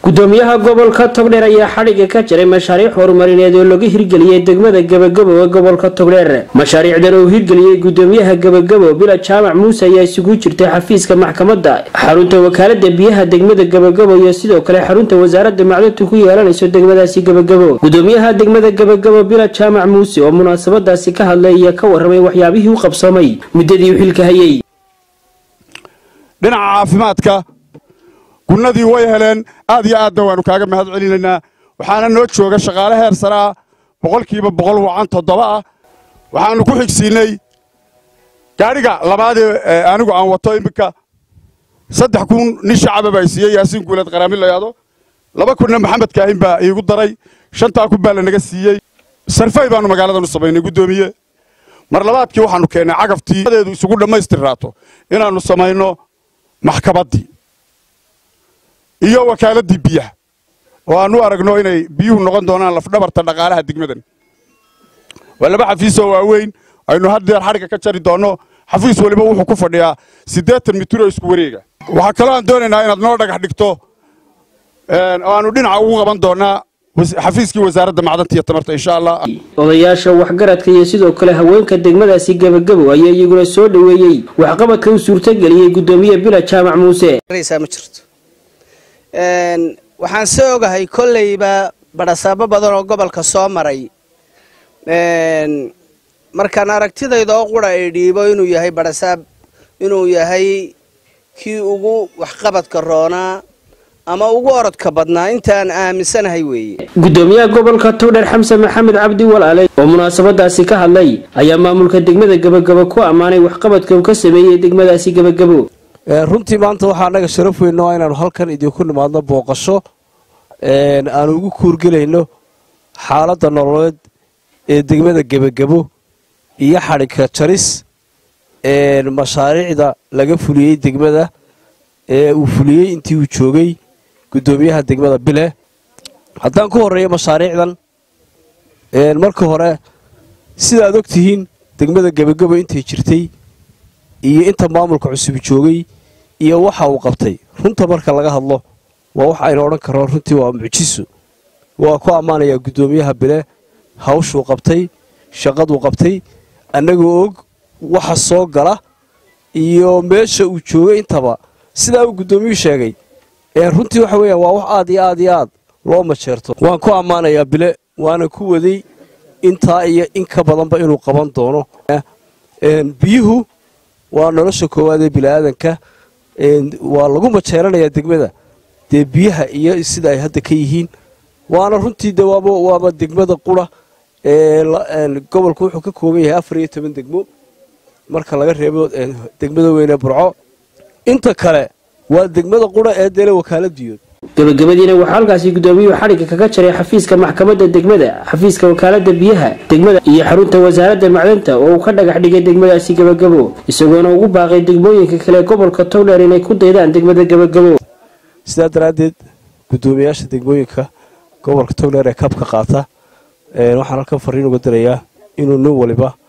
gudoomiyaha gobolka togdheer ayaa xadhigga ka jiray mashaariic horumarineed oo lagu hirgeliyey degmada gebagabo ee gobolka togdheer mashaariicdan uu hirgeliyey gudoomiyaha gebagabo bila jaamac muuse ayaa isugu jirtay xafiiska maxkamadda xarunta wakaalada biyaha degmada gebagabo iyo sidoo kale xarunta wasaaradda macdintu ku yeelanayso degmadaasi gebagabo gudoomiyaha degmada gebagabo bila jaamac muuse oo munaasabadaasi ka hadlay ayaa ka waramay waxyaabihii u qabsoomay muddadii uu xilka hayay dhinaca caafimaadka gunnadii way heleen aad iyo aadna waannu kaaga mahad celinaynaa waxaana noo jooga shaqaale heer sare ah boqolkiiba boqol wacan toddoba ah waxaannu ku xigsiinnay gaadhiga labaadee anigu aan wato iminka saddex kun nin shacaba baa siiyey yaasiin guuleed qaraami layaado laba kunna maxamed kaahin baa iigu daray shantaa kun baa lanaga siiyey sarfay baannu magaaladan u samaynay guddoomiye mar labaadkii waxaannu keennay cagaftii deedu isugu dhammaystirraato inaannu samayno maxkamaddii iyo wakaaladii biyaha oo aanu aragno inay biyuhu noqon doonaan lafdhabarta dhaqaalaha degmadan waa laba xafiisoo waaweyn aynu haddeer xadhigga ka jari doonno xafiis weliba wuxuu ku fadhiyaa siddeetan mitir oo isku wareega waxaa kaloo aan doonaynaa inaad noo dhagax dhigto oo aanu dhinaca ugu qaban doonnaa xafiiskii wasaaradda macdanta iyo tamarta insha allah odayaasha waxgaradka iyo sidoo kale haweenka degmadaasi gebagabo ayaa iyaguna soo dhoweeyey waxqabadka u suurtageliyey gudoomiye bila jaamac muuse ma jirto waxaan se ogahay kolleyba badhasaabo badan oo gobolka soo maray markaan aragtidayda oo qura ay dhiibo inuu yahay badhasaab inuu yahay kii ugu waxqabadka roonaa ama ugu orodka badnaa intaan aaminsanahay weeye gudoomiyaha gobolka togdheer xamse maxamed cabdi walaale oo munaasabadaasi ka hadlay ayaa maamulka degmada gebagabo ku ammaanay waxqabadka uu ka sameeyey degmadaasi gebagabo runtii maanta waxaa annaga sharaf weyn oo inaanu halkan idinku nimaadno booqasho aanu ugu kuurgelayno xaaladda nololeed ee degmada gebagabo iyo xadhigka jaris mashaariicda laga fuliyey degmada ee uu fuliyey intii uu joogay guddoomiyaha degmada bile haddaan ku horreeyo mashaariicdan marka hore sidaad og tihiin degmada gebagabo intay jirtay iyo inta maamulka cusubi joogay iyo waxa uu qabtay runta marka laga hadlo waa wax aynu odhan karno runtii waa mucjiso waa ku ammaanayaa guddoomiyaha bile hawshuu qabtay shaqaduu qabtay annagoo og waxa soo gala iyo meesha uu joogay intaba sidaa uu guddoomiyuhu sheegay runtii waxa weeyaan waa wax aad iyo aad iyo aad loo majeerto waan ku ammaanayaa bile waana ku waday intaa iyo in ka badanba inuu qaban doono biyuhu waa nolosha koowaad ee bini'aadanka waa lagu majeeranayaa degmada dee biyaha iyo sida ay hadda ka yihiin waana runtii de waaba degmada qura gobolku wuxuu ka kooban yahay afar iyo toban degmo marka laga reebo degmada weyne burco inta kale waa degmada qura ee deele wakaaladiyood gabagabadiina waxaa halkaasi gudoomiyuhu xadhigga kaga jaray xafiiska maxkamadda degmada xafiiska wakaalada biyaha degmada iyo xarunta wasaaradda macdanta oo uu ka dhagax dhigay degmadaasi gebagabo isagoona ugu baaqay degmooyinka kale gobolka togdheer inay ku daydaan degmada gebagabo sidaa daraaddeed guddoomiyaasha degmooyinka gobolka togdheer ee kabka qaata waxaan halkan fariin uga dirayaa inuu nin waliba